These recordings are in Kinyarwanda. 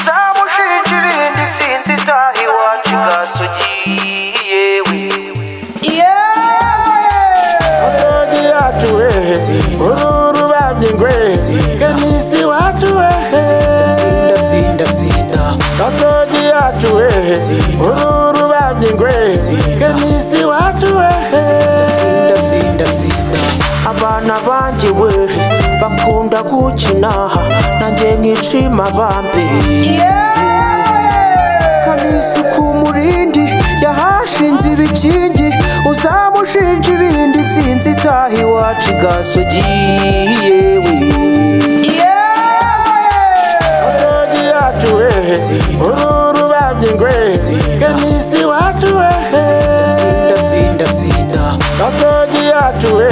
uzamushinja ibindi intsinzi itaha iwacu gasogi yewe Gasogi yacu we uru rubabye ngwe twe n'isi iwacu we Gasogi yacu we uru rubabye ngwe twe n'isi iwacu we abana banjye we bakunda gukina nanjye nkishima abambi kanisa kumurindi yahashinze ibikingi uzamushinja ibindi nsinzi itaha iwacu gasogi yewe Gasogi yacu we uru rubabye ngwe twe n'isi iwacu we Gasogi yacu we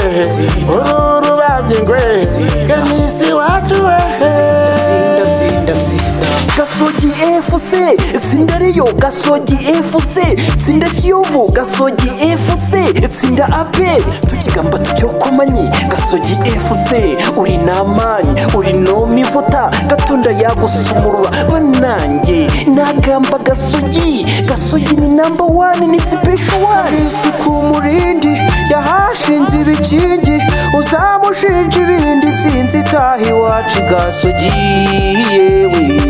uru rubabye ngwe twe n'isi iwacu we gasogi fc itsinda riyo gasogi fc itsinda kiyovu gasogi fc itsinda aperi tukigamba tucyokomanyi gasogi fc uri namanyi uri nomivuta gatonda yagusumurura banange nagamba gasogi gasogi ni namba wani ni sipesho wani isuku umurindi yahashinze ibikingi uzamushinja ibindi nsinzi itaha iwacu gasogi yewe